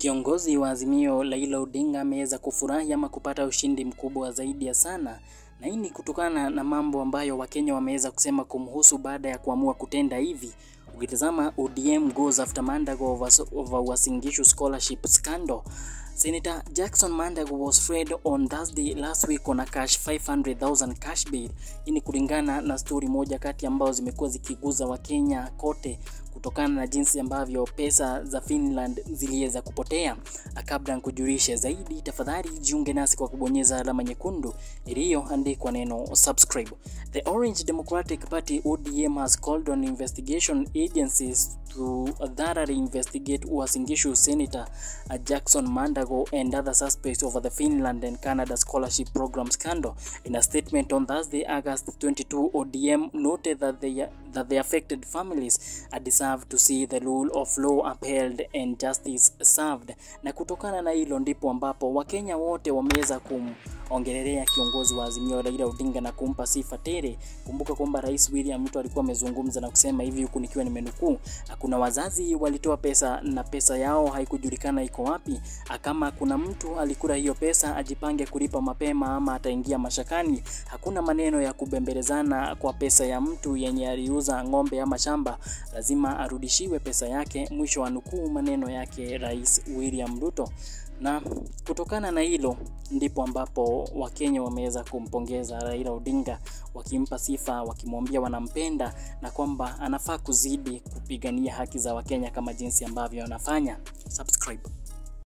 Kiongozi wa Azimio Raila Odinga ameweza kufurahi ama kupata ushindi mkubwa zaidi ya sana, na hii ni kutokana na mambo ambayo Wakenya wameweza kusema kumhusu baada ya kuamua kutenda hivi. Ukitazama ODM goes after Mandago over, over Uasin Gishu scholarship scandal. Senator Jackson Mandago was freed on Thursday last week on a cash 500,000 cash bail. Hii ni kulingana na stori moja kati ambazo zimekuwa zikiguza Wakenya kote kutokana na jinsi ambavyo pesa za Finland ziliweza kupotea. Kabla nikujulishe zaidi, tafadhali jiunge nasi kwa kubonyeza alama nyekundu iliyoandikwa neno subscribe. The Orange Democratic Party ODM has called on investigation agencies to thoroughly investigate Uasin Gishu Senator Jackson Mandago and other suspects over the Finland and Canada scholarship program scandal. In a statement on Thursday, August 22, ODM noted that they, that the affected families deserve to see the rule of law upheld and justice served. Na kutokana na hilo ndipo ambapo Wakenya wote wameweza kumongelelea kiongozi wa Azimio Raila Odinga na kumpa sifa tele. Kumbuka kwamba Rais William Ruto alikuwa amezungumza na kusema hivi, huku nikiwa nimenukuu, kuna wazazi walitoa pesa na pesa yao haikujulikana iko wapi. Kama kuna mtu alikula hiyo pesa ajipange kulipa mapema ama ataingia mashakani. Hakuna maneno ya kubembelezana kwa pesa ya mtu yenye aliuza ng'ombe ama shamba, lazima arudishiwe pesa yake. Mwisho wa nukuu, maneno yake Rais William Ruto. Na kutokana na hilo ndipo ambapo Wakenya wameweza kumpongeza Raila Odinga, wakimpa sifa, wakimwambia wanampenda na kwamba anafaa kuzidi kupigania haki za Wakenya kama jinsi ambavyo anafanya. Subscribe.